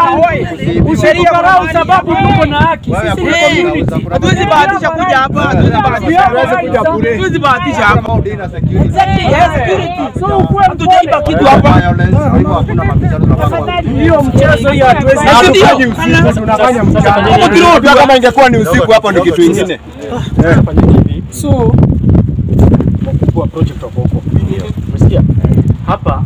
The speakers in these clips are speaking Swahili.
Usitukarau sababu tuko na haki. Wewe Sisi ni hakuna community. kuna- kuna- Hatuwezi bahatisha kuja hapa, hatuwezi bahatisha. Hatuwezi bahatisha hapa. Kama udina security. Yes, security. So ukuwe Hatujaiba kitu Wewe hapa. violence, kwa hivyo hakuna mabishano tunapanga. hiyo mchezo hiyo hatuwezi. Na si ndio? tunafanya Huko kidogo Pia kama ingekuwa ni usiku hapo ni kitu ingine. So kwa project wako huko. Umesikia? Hapa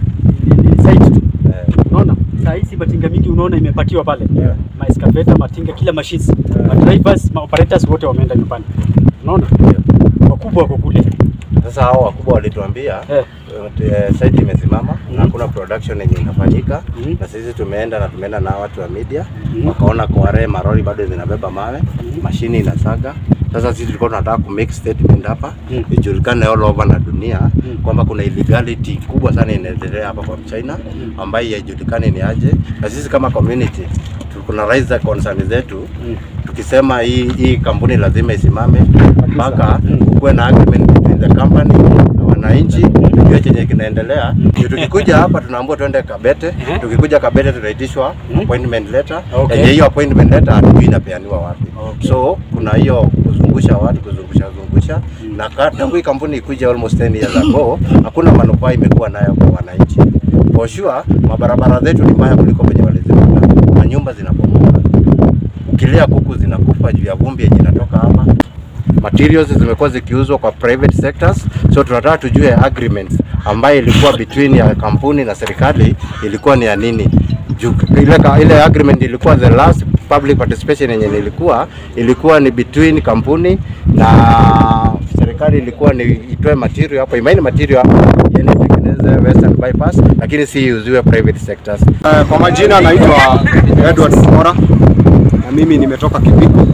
ni- ni site tu. Unaona? Saa hizi matinga mingi unaona imepatiwa pale. Yeah. Ma excavator, matinga, kila machines. Ma drivers, ma operators wote wameenda nyumbani. Unaona? Wakubwa wako kule. Sasa hao wakubwa walituambia Eh. eh, site imesimama na hakuna production yenye inafanyika Mhm. na sisi tumeenda na tumeenda na watu wa media wakaona kware marori bado zinabeba mawe mashini inasaga sasa sisi tulikuwa tunataka ku make statement hapa Mhm. ijulikane all over na dunia kwamba kuna illegality kubwa sana inaendelea hapa kwa China ambayo haijulikani ni aje na sisi kama community kuna raise the concern zetu tukisema hii hii kampuni lazima isimame mpaka kuwe na agreement between the company na wananchi tujue chenye kinaendelea. Ndio tukikuja hapa tunaambiwa twende Kabete, tukikuja Kabete tunaitishwa appointment letter. Okay. Yenye hiyo appointment letter hatujui inapeaniwa wapi. So kuna hiyo kuzungusha watu kuzungusha zungusha na ka- tangu hii kampuni ikuja almost 10 years ago hakuna manufaa imekuwa nayo kwa wananchi. For sure mabarabara zetu ni mbaya kuliko penye waliziweka, manyumba zinabomoka ukilia kuku zinakufa juu ya vumbi yenye inatoka hapa. Materials zimekuwa zikiuzwa kwa private sectors, so tunataka tujue agreements ambayo ilikuwa between ya kampuni na serikali ilikuwa ni ya nini. Juu ile, ka- ile agreement ilikuwa the last public participation yenye ilikuwa ilikuwa ni between kampuni na serikali, ilikuwa ni itoe material hapo, imaini material hapa iende itengeneze western bypass, lakini si iuziwe private sectors. Eh, Kwa majina naitwa Edward Mora na mimi nimetoka Kibiko,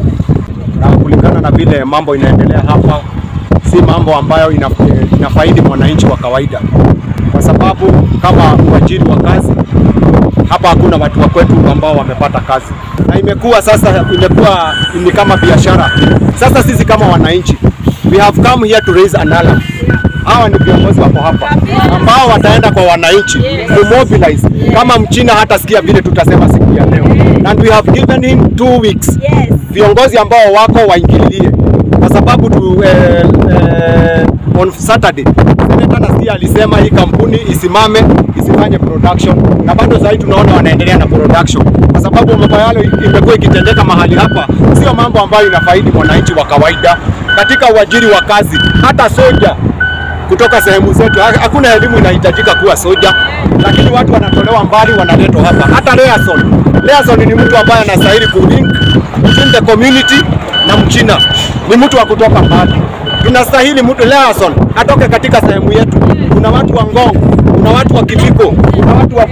na kulingana na vile mambo inaendelea hapa, si mambo ambayo ina, inafaidi mwananchi wa kawaida, kwa sababu kama uajiri wa kazi hapa hakuna watu wa kwetu ambao wamepata kazi, na imekuwa sasa, imekuwa ni kama biashara. Sasa sisi kama wananchi, we have come here to raise an alarm. Hawa ni viongozi wako hapa ambao wataenda kwa wananchi kumobilize. Kama mchina hatasikia vile tutasema siku ya leo, and we have given him two weeks. Viongozi ambao wako waingililie, kwa sababu tu, eh, eh, on Saturday Senator nasikia alisema hii kampuni isimame isifanye production, na bado sasa hivi tunaona wanaendelea na production, kwa sababu mambo yale imekuwa ikitendeka mahali hapa, sio mambo ambayo inafaidi mwananchi wa kawaida katika uajiri wa kazi. Hata soja kutoka sehemu zetu, ha- hakuna elimu inahitajika kuwa soja, lakini watu wanatolewa mbali, wanaletwa hapa. Hata Leason, Leason ni mtu ambaye anastahili kulink between the community na mchina, ni mtu wa kutoka mbali. Tunastahili mtu Leason atoke katika sehemu yetu. Kuna watu wa Ngong, kuna watu wa Kibiko, kuna watu wa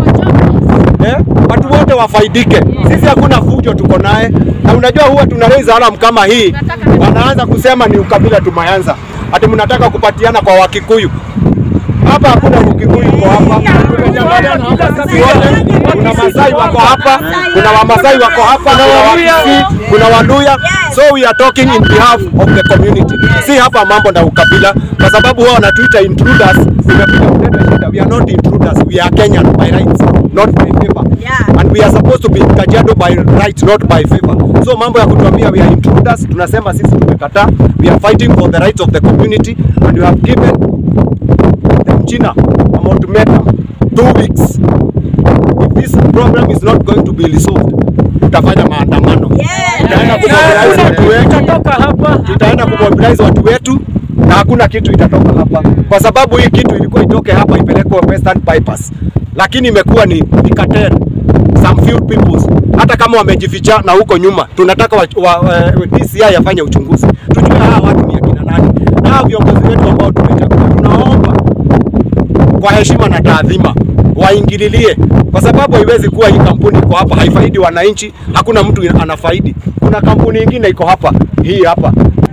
eh, watu wote wafaidike. Sisi hakuna fujo tuko naye, na unajua huwa tuna raise alarm kama hii, wanaanza kusema ni ukabila tumeanza, ati mnataka kupatiana kwa Wakikuyu. Hapa hakuna Ukikuyu uko hapa, tumejangaliana hapa sisi wote. Kuna Masai wako hapa, kuna Wamasai wako hapa, kuna Wakisii, kuna Waluya. So we are talking in behalf of the community, si hapa mambo na ukabila, kwa sababu wao wanatuita intruders. Tumekuja kuleta shida. We are not intruders, we are Kenyan by rights, not by favor. Yeah. And we are supposed to be Kajiado by right, not by favor. So mambo ya kutuambia we are intruders, tunasema sisi tumekataa. We are fighting for the rights of the community and we have given the Mchina an ultimatum two weeks. If this problem is not going to be resolved, tutafanya maandamano. Tutaenda kumobilize watu wetu, Tutatoka hapa tutaenda kumobilize watu wetu na hakuna kitu itatoka hapa, kwa sababu hii kitu ilikuwa itoke hapa ipelekwe Western Bypass, lakini imekuwa ni, ni cartel some few peoples. Hata kama wamejificha na huko nyuma, tunataka wa, wa, wa, DCI yafanye uchunguzi, tujue hawa watu ni akina nani, na hawa viongozi wetu ambao tumechagua, tunaomba kwa heshima na taadhima waingililie, kwa sababu haiwezi kuwa hii kampuni iko hapa haifaidi wananchi, hakuna mtu anafaidi. Kuna kampuni ingine iko hapa, hii hapa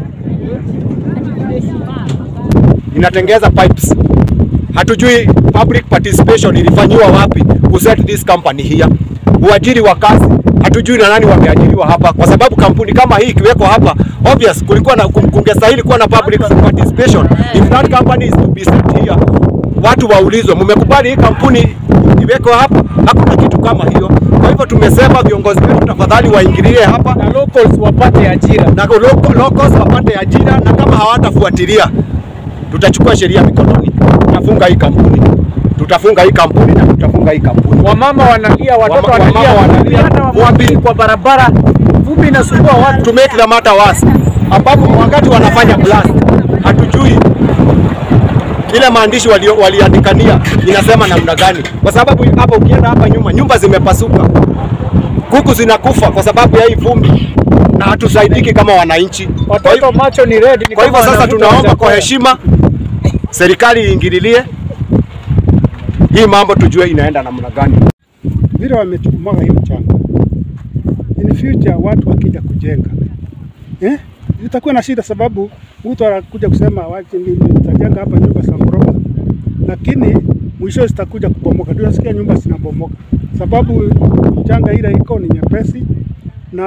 inatengeza pipes. Hatujui public participation ilifanyiwa wapi ku set this company here. Uajiri wa kazi hatujui na nani wameajiriwa hapa, kwa sababu kampuni kama hii ikiwekwa hapa, obvious kulikuwa na kungestahili kuwa na public participation. If that company is to be set here, watu waulizwe, mmekubali hii kampuni iwekwe hapa? Hakuna kitu kama hiyo. Kwa hivyo tumesema viongozi wetu tafadhali waingilie hapa na locals wapate ajira. na local, locals wapate ajira, na kama hawatafuatilia tutachukua sheria mikononi, tutafunga hii kampuni, tutafunga hii kampuni na tutafunga hii kampuni. Wamama wanalia, watoto Wama- wanalia, wamama wanalia. hata wamwagili kwa barabara, vumbi inasumbua watu. to make the matter worse, ambapo wakati wanafanya blast hatujui ile maandishi walio- waliandikania inasema namna gani, kwa sababu hapa ukienda hapa nyuma nyumba zimepasuka, kuku zinakufa kwa sababu ya hii vumbi na hatusaidiki kama wananchi. Kwa hivyo- Watoto macho ni red. ni Kwa hivyo kama sasa wanavuta tunaomba kwa chakula. heshima serikali iingililie hii mambo, tujue inaenda namna gani. vile wamemwaga hii mchanga, in future watu wakija kujenga eh, itakuwa na shida, sababu mtu anakuja kusema waje mimi nitajenga hapa nyumba za ghorofa, lakini mwisho zitakuja kubomoka. Ndio nasikia nyumba zinabomoka, sababu mchanga ile iko ni nyepesi, na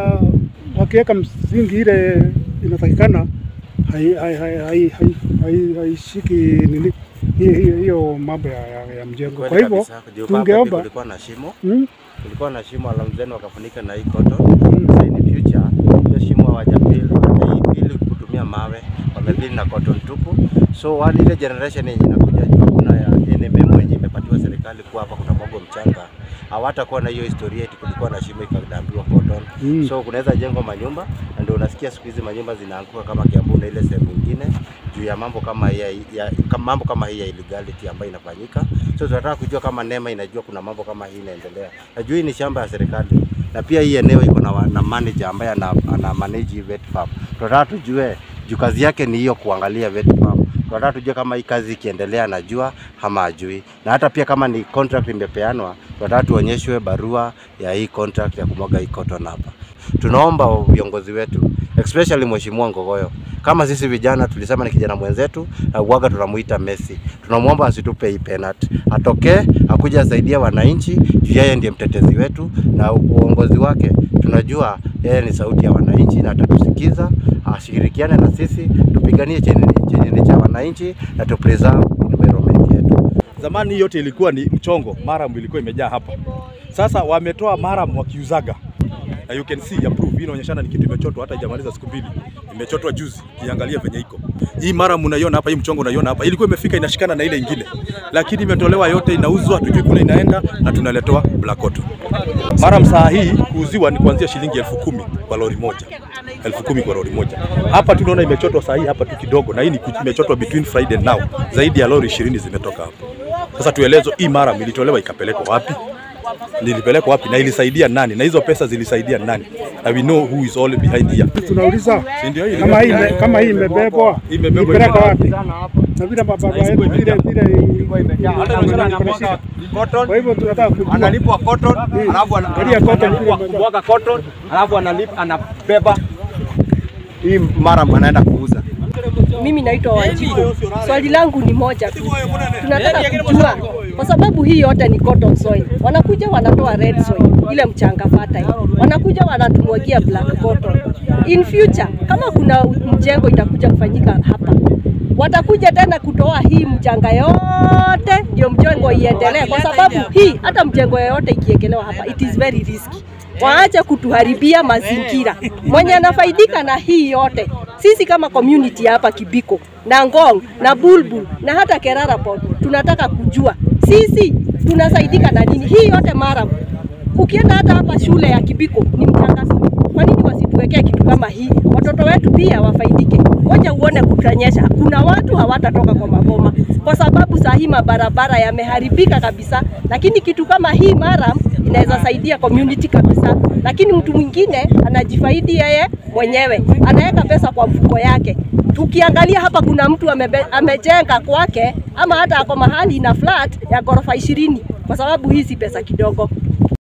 wakiweka msingi ile inatakikana haishiki hai, hai, hai, hai, hai, haishiki nini hiyo hiyo- hiyo mambo ya, ya, ya mjengo. Kwa Kweli hivyo kabisa, juu hapa tungeomba kulikuwa na shimo mm, kulikuwa na shimo alamzeni wakafunika na hii cotton. Sasa in future hiyo shimo hawajapili hawajaipili kutumia mawe, wamepili na cotton tupu. So wale ile generation yenye inakuja juu kuna ya NMM yenye imepatiwa serikali kuwa hapa kuna mwago mchanga, hawatakuwa na hiyo historia eti kulikuwa na shimo ikadambiwa cotton. Mm. So kunaweza jengwa manyumba na ndio unasikia siku hizi manyumba zinaanguka kama Kiambu na ile sehemu nyingine juu ya mambo kama hii ya, ya, kama mambo kama hii ya illegality ambayo inafanyika. So tunataka kujua kama NEMA inajua kuna mambo kama hii inaendelea. Najua hii ni shamba ya serikali na pia hii eneo iko na, wa- na manager ambaye ana, ana manage hii vet farm. Tunataka tujue juu kazi yake ni hiyo kuangalia vet farm. Tunataka tujue kama hii kazi ikiendelea anajua ama ajui, na hata pia kama ni contract imepeanwa, tunataka tuonyeshwe barua ya hii contract ya kumwaga hii cotton hapa. Tunaomba viongozi wetu especially Mheshimiwa Ngogoyo, kama sisi vijana tulisema ni kijana mwenzetu na uwaga tunamuita Messi, tunamwomba asitupe hii penalty, atokee akuja asaidia wananchi juu yeye ndiye mtetezi wetu na uongozi wake tunajua yeye ni sauti ya wananchi na atatusikiza, ashirikiane na sisi tupiganie chenye chenye ni cha wananchi na tu preserve environment yetu. Zamani yote ilikuwa ni mchongo, maram ilikuwa imejaa hapa. Sasa wametoa maram wakiuzaga, na you can see approve. Hii inaonyeshana ni kitu imechotwa, hata haijamaliza siku mbili, imechotwa juzi. Kiangalia venye iko hii maram, unaiona hapa, hii mchongo unaiona hapa, ilikuwa imefika inashikana na ile ingine, lakini imetolewa yote, inauzwa, tujui kule inaenda, na tunaletewa black cotton. Maram saa hii kuuziwa ni kuanzia shilingi elfu kumi kwa lori moja elfu kumi kwa lori moja. Hapa tunaona imechotwa saa hii hapa tu kidogo, na hii ni ku- imechotwa between Friday and now, zaidi ya lori ishirini zimetoka hapa. Sasa tuelezwe hii maram ilitolewa ikapelekwa wapi, nilipelekwa wapi na ilisaidia nani, na hizo pesa zilisaidia nani, na we know who is all behind here. tunauliza Si ndio hii kama hii ime- kama hii imebebwa Imebebwa ipeleka ime- wapi? Na vile mababa yetu vile vile Cotton kwa hivyo tunataka kujua analipwa cotton, alafu ana- Angalia cotton analipwa vile kumwaga cotton, alafu analipa anabeba hii mara anaenda kuuza. Mimi naitwa Wanjiku. Swali langu ni moja tu, tunataka kujua kwa sababu hii yote ni cotton soil, wanakuja wanatoa red soil, ile mchanga fertile, wanakuja wanatumwagia black cotton. In future kama kuna mjengo itakuja kufanyika hapa, watakuja tena kutoa hii mchanga yote ndio mjengo iendelee, kwa sababu hii hata mjengo yoyote ikiekelewa hapa it is very risky waache kutuharibia mazingira. Mwenye anafaidika na hii yote sisi kama community hapa Kibiko na Ngong na Bulbul na hata Kerara Port, tunataka kujua sisi tunasaidika na nini hii yote mara. Ukienda hata hapa shule ya Kibiko ni mchanga. Kwa nini wasituwekee kitu kama hii? Watoto wetu pia wafaidike. Ngoja uone kutanyesha, kuna watu hawatatoka kwa maboma kwa sababu saa hii mabarabara yameharibika kabisa, lakini kitu kama hii mara inaweza saidia community kabisa, lakini mtu mwingine anajifaidi yeye mwenyewe, anaweka pesa kwa mfuko yake. Tukiangalia hapa, kuna mtu amebe, amejenga kwake ama hata ako mahali na flat ya ghorofa ishirini, kwa sababu hii si pesa kidogo.